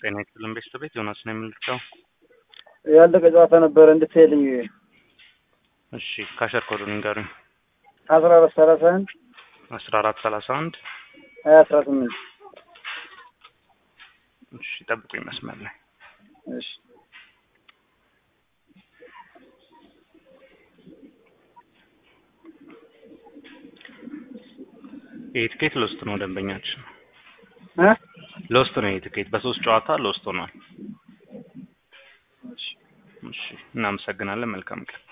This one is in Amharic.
ጤና ይስጥልን ቤተሰቤት ዮናስ ነው የምንልቀው። ያለቀ ጨዋታ ነበረ እንድትሄድኝ እሺ ካሸር ኮዱን ንገሩኝ። አስራ አራት ሰላሳ አንድ አስራ አራት ሰላሳ አንድ ሀያ አስራ ስምንት እሺ ጠብቁኝ መስመር ላይ እሺ ይህ ትኬት ሎስት ነው ደንበኛችን እ ሎስት ነው ይህ ትኬት በሶስት ጨዋታ ሎስት ሆኗል። እሺ እሺ እናመሰግናለን። መልካም ቀን